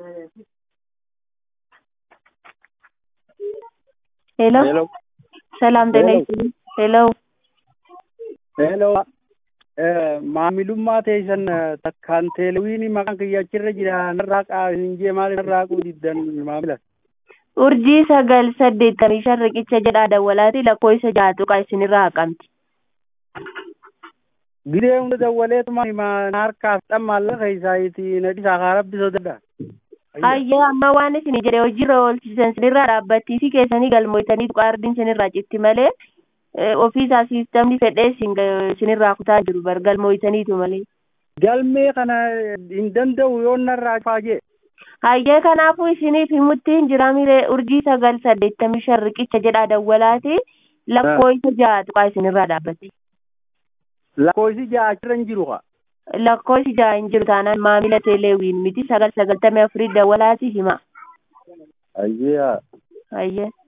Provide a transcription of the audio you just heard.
ሄሎ ሄሎ ሰላም ጤና ሄሎ ይስጥልኝ። ሄሎ ሄሎ maamilummaa teessan takkaan teelewiinii maqaan kiyya achirra jira narraa qaasinjee maal narraa quudiddan maamila urjii sagal saddeettamii shan riqicha jedhaa dawwalaati lakkoofsa ja'a tuqaa isinirraa haqamti. gidee hunda dawwaleetuma harkaaf dhammaalla keessaayiti nadhisaa kaa rabbi sodadha Hayyee amma waan isin jedhe hojiirra oolchisan sinirraa dhaabbattiisi keessanii galmootanii tuqaa ardiin sinirraa citti malee ofiisaa siistamni fedhee sinirraa kutaa jiru bar galmootaniitu malee. galmee kana hin danda'u yoo narraa faajee Hayyee kanaafuu isiniif himutti hin jiraamire urjii sagal saddeettamii shan riqicha jedhaa dawwalaati lakkoofsa ja'a tuqaa isinirraa dhaabbatti. lakkoofsi ja'a achirra hin jiru kaa lakkoofsi ja'a hin jiru taanaan maamila teeleewiin miti sagal sagaltamii afurii dawwalaati hima. ayyaa Hayyee.